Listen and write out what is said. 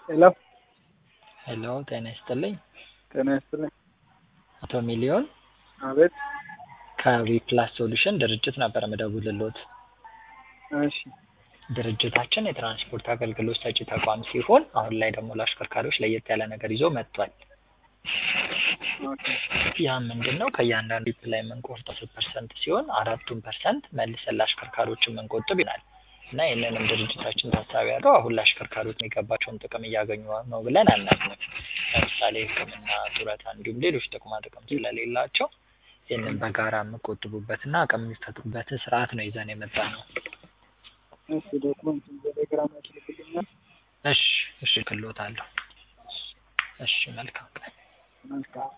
ሄሎ ሄሎ ጤና ይስጥልኝ። ጤና ይስጥልኝ። አቶ ሚሊዮን አቤት። ከዊፕላስ ሶሉሽን ድርጅት ነበር ምደውልልዎት። እሺ ድርጅታችን የትራንስፖርት አገልግሎት ሰጪ ተቋም ሲሆን አሁን ላይ ደግሞ ለአሽከርካሪዎች ለየት ያለ ነገር ይዞ መጥቷል። ኦኬ ያ ምንድን ነው? ከእያንዳንዱ ዊፕ ላይ የምንቆርጠው አስር ፐርሰንት ሲሆን አራቱን ፐርሰንት መልሰን ለአሽከርካሪዎች የምንቆጥብ ይሆናል እና ይህንንም ድርጅታችን ታሳቢ ያደረገው አሁን ለአሽከርካሪዎች የሚገባቸውን ጥቅም እያገኙ ነው ብለን አናምንም። ለምሳሌ ሕክምና፣ ጡረታ እንዲሁም ሌሎች ጥቅማ ጥቅም ስለሌላቸው ይህንን በጋራ የሚቆጥቡበትና አቅም የሚፈጥሩበትን ስርዓት ነው ይዘን የመጣ ነው። እሺ ዶክመንቱን በቴሌግራም ያስልክልኛል። እሺ እሺ እልክልዎታለሁ። እሺ መልካም ቀን። መልካም